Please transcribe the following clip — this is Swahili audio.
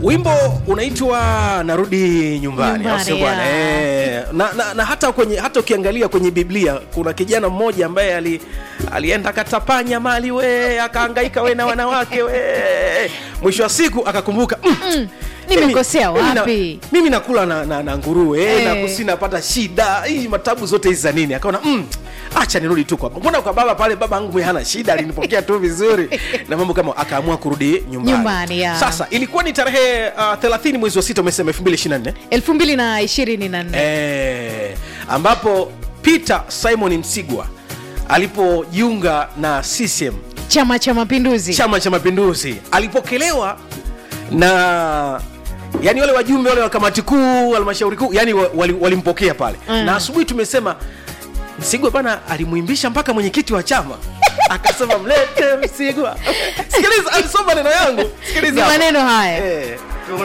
wimbo unaitwa narudi nyumbani au sio Nyumbani, bwana ya. Eh, na, na, na hata kwenye hata ukiangalia kwenye biblia kuna kijana mmoja ambaye ali, alienda akatapanya mali we akaangaika we na wanawake we mwisho wa siku akakumbuka mm, Mm, nimekosea mimi- mimi na- wapi? mimi nakula na, na, na nguruwe Eh. na kusi napata shida hii matabu zote hizi za nini akaona mm, acha nirudi tu kwa mbona kwa baba pale baba yangu mwenye hana shida alinipokea tu vizuri na mambo kama akaamua kurudi nyumbani, Nyumbani, ya. sasa ilikuwa ni tarehe uh, 30 mwezi wa sita umesema 2024 elfu mbili na ishirini na nne eh, ambapo Peter Simon Msigwa alipojiunga na CCM chama cha mapinduzi chama cha mapinduzi alipokelewa na yani wale wajumbe wale wa kamati kuu halmashauri kuu yani wa- wali- walimpokea pale Mm. na asubuhi tumesema msigwa bana alimwimbisha mpaka mwenyekiti wa chama akasema mlete msigwa sikiliza alisoma maneno yangu sikiliza Ni hapa. maneno haya. eh.